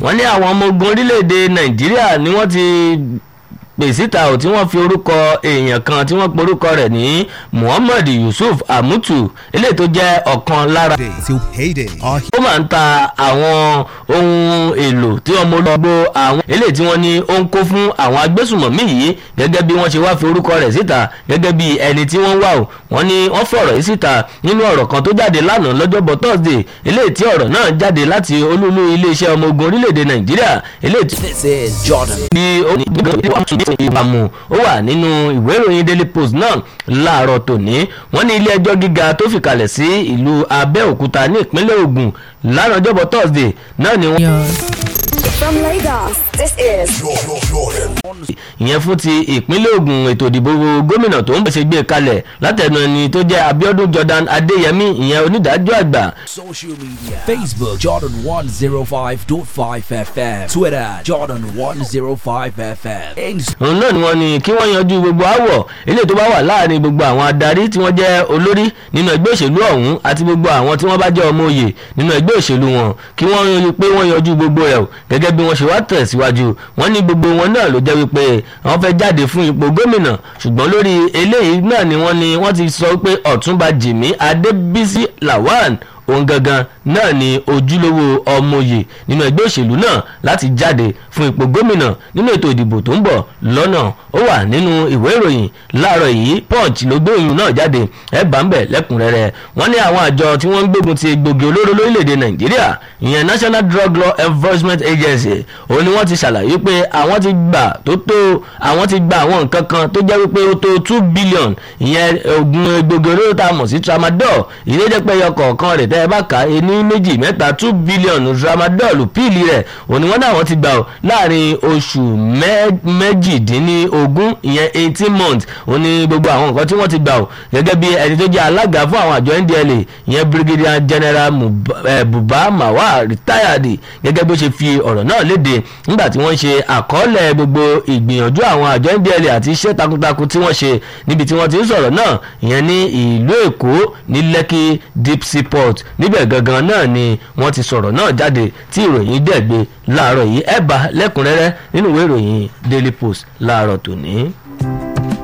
wọ́n ní àwọn ọmọ ogun orílẹ̀-èdè nàìjíríà ni wọ́n ti pè síta ò tí wọ́n fi orúkọ èèyàn kan tí wọ́n porúkọ rẹ̀ ní muhammad yusuf amutu eléyìí tó jẹ́ ọ̀kan lára till payday. Our ó máa ń ta àwọn ohun èlò tí ọmọ olóògbé àwọn eléyìí tí wọ́n ní ó ń kó fún àwọn agbésùmọ̀mí yìí gẹ́gẹ́ bí wọ́n ṣe wá fi orúkọ rẹ̀ síta gẹ́gẹ́ bí ẹni tí wọ́n wà ó wọ́n ní wọ́n fọ̀rọ̀ yìí síta nínú ọ̀rọ̀ kan tó jáde lánàá lọ́jọ́bọ̀ thursday eléyìí tí ọ̀rọ̀ náà jáde láti olúlu iléeṣẹ́ ọmọ ogun orílẹ̀-èdè nàìjíríà eléyìí tí This is Jordan. bí ó ní ìbámu ó wà nínú ìwé ìròyìn daily post náà láàárọ̀ tòní wọ́n ní ilé ẹjọ́ gíga tó fìkàlẹ̀ sí ìlú abẹ́òkúta ní ìpínlẹ̀ ògùn lánàá ọjọ́bọ̀ thursday náà ni wọ́n. From Lagos, this is ìyẹn fún ti ìpínlẹ̀ Ògùn ètò ìdìbò gómìnà tó ń bẹ̀ ṣe gbé kalẹ̀ látẹnu ẹni tó jẹ́ Abíọ́dún Jordan Adéyẹmí ìyẹn onídàájọ́ àgbà Social media. Facebook Jordan 105.5 FM. Twitter Jordan 105 FM. Instagram. òun náà ni wọ́n ní kí wọ́n yanjú gbogbo àwọ̀ eléyìí tó bá wà láàrin gbogbo àwọn adarí tí wọ́n jẹ́ olórí nínú ẹgbẹ́ òṣèlú ọ̀hún àti gbogbo àwọn tí wọ́n bá jẹ́ ọmọ òye nínú ẹgbẹ́ òṣèlú wọn kí wọ́n rí i pé wọ́n yanjú gbogbo rẹ̀ o gẹ́gẹ́ bí wọ́n ṣe wá tẹ̀síwájú wọ́n ní gbogbo wọn náà ló jẹ́ wípé wọ́n fẹ́ jáde fún ipò gómìnà ṣùgbọ́n lórí eléyìí náà ni wọ́n ní wọ́n ti sọ pé ọ̀túnba jìmí adébísí lawan òun gangan náà ni ojúlówó ọmọye nínú ẹgbẹ́ òṣèlú náà láti jáde fún ipò gómìnà nínú ètò ìdìbò tó ń bọ̀ lọ́nà ó wà nínú ìwé ìròyìn láàárọ̀ yìí punch ló gbé ìròyìn náà jáde ẹ bá ń bẹ̀ lẹ́kùnrẹ́rẹ́ wọ́n ní àwọn àjọ tí wọ́n ń gbógun ti egbògi olóró lórílẹ̀‐èdè nàìjíríà ìyẹn national drug law enforcement agency òun ni wọ́n ti ṣàlàyé pé àwọn ti gbà tó tó àwọn ti gba àwọn nǹkan kan tó jẹ́ wípé ó tó two billion ìyẹn oògùn egbògi olóró tá a mọ̀ sí tramadol ìrẹ́jẹpẹ́yọ kọ̀ọ̀kan rẹ̀ tẹ́ ẹ bá kà á ní méjì mẹ́ta two billion tramadol píìlì rẹ̀ òun ni wọ́n náà wọ́n ti gbà ó láàrin oṣù mẹ́- méjìdínlógún ìyẹn eighteen months òun ni gbogbo àwọn nǹkan tí wọ́n ti gbà ó gẹ́gẹ́ bí ẹni tó jẹ́ alága fún àwọn àjọ ndla ìyẹn brigadier general Mub- eh, buba mawa retired gẹ́gẹ́ bí ó ṣe fi ọ̀rọ̀ náà léde nígbà tí wọ́n ṣe àkọọ́lẹ̀ gbogbo ìgbìyànjú àwọn àjọ ndla àti iṣẹ́ takuntakun tí wọ́n ṣe níbi tí wọ́n ti ń sọ̀rọ̀ náà ìyẹn ní ìlú èkó ní lekki deep sea port níbẹ̀ gangan náà ni wọ́n ti sọ̀rọ̀ náà jáde tí ìròyìn dẹ̀ gbé láàárọ̀ yìí ẹ̀ bá lẹ́kùnrẹ́rẹ́ nínú ìwé ìròyìn daily post láàárọ̀ tòní.